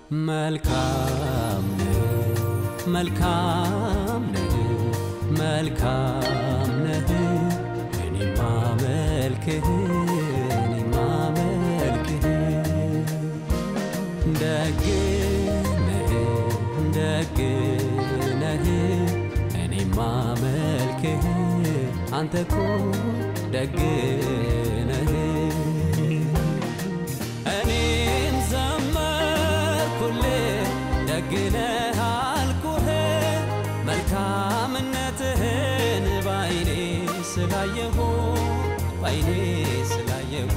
መልካም ነህ መልካም ነህ መልካም ነህ እኔማ መልክህ እኔማ መልክህ ደግ ነህ ደግ ነህ እኔማ መልክህ አንተ እኮ ደግ ነህ እኔም ዘመርኩልህ ደግ ነህ አልኩህ መልካምነትህን ባይኔ ስላየሁ ባይኔ ስላየሁ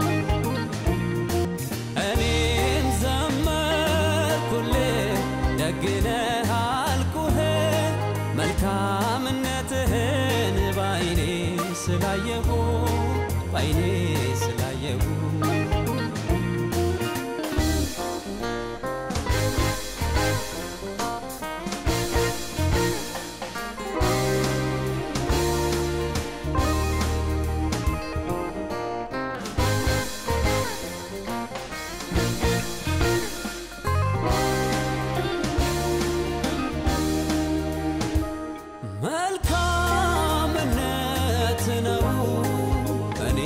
እኔም ዘመርኩልህ ደግ ነህ አልኩህ መልካምነትህን ባይኔ ስላየሁ ባይኔ ስላየሁ መልካምነት ነው እኔ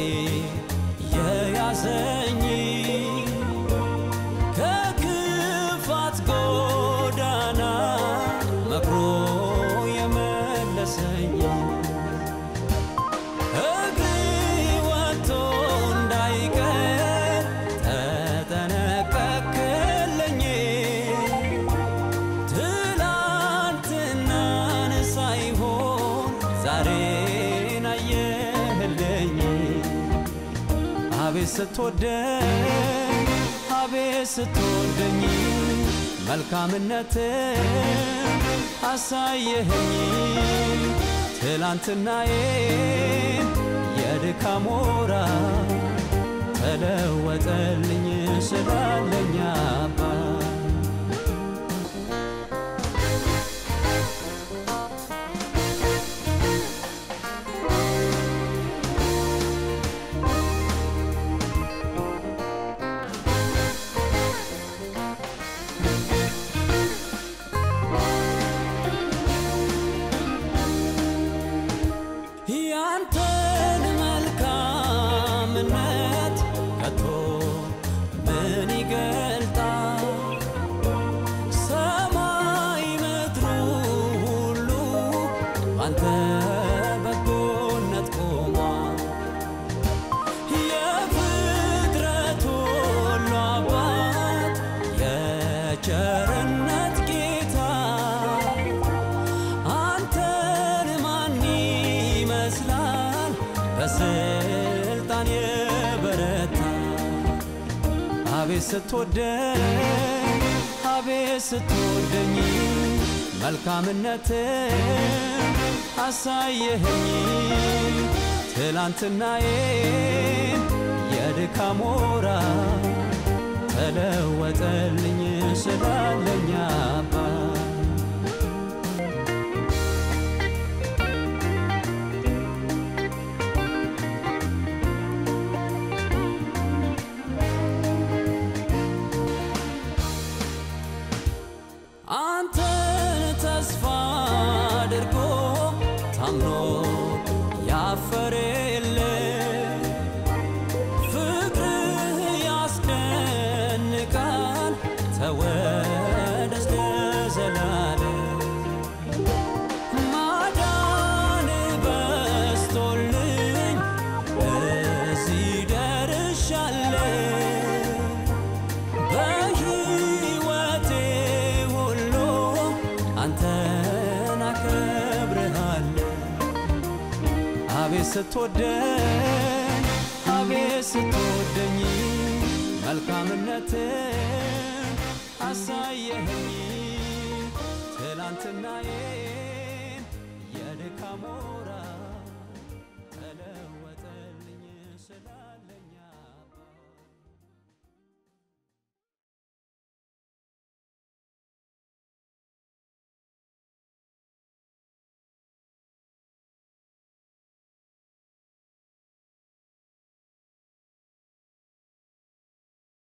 የያዘኝ ከክፋት ጎዳና መክሮ የመለሰኝ እግሬ ወጥቶ እንዳይቀር ተጠነቀቅልኝ ትላንትናን ሳይሆን ዛሬን አየህልኝ አቤት ስትወደኝ አቤት ስትወደኝ መልካምነት አሳየኸኝ ትላንትናዬን የድካም ወራ ተለወጠልኝ ስላለኝ አባት ያንተን መልካምነት ከቶ ምን ይገልጣል? ሰማይ ምድሩ ሁሉ ባንተ በጎነት ቆሟል። የፍጥረት ሁሉ አባት የቸርነት ጌታ አንተን ማን ይመስላል? በስልጣን የበረታ አቤት ስትወደኝ አቤት ስትወደኝ መልካምነት አሳየኸኝ ትላንትናዬን የድካም ወራ ተለወጠልኝ ስላለኝ አባት አንተን ተስፋ አድርጎ ታምኖ ያፈረ የለ ፍቅርህ ያስደንቃል ተወደስ ለዘላለም ማዳን በስቶልኝ እዚህ ደርሻለሁ በሕይወቴ ሁሉ አንተን አከብርሃለሁ። አቤት ስትወደኝ አቤት ስትወደኝ መልካምነትን አሳየኸኝ ትላንትናዬ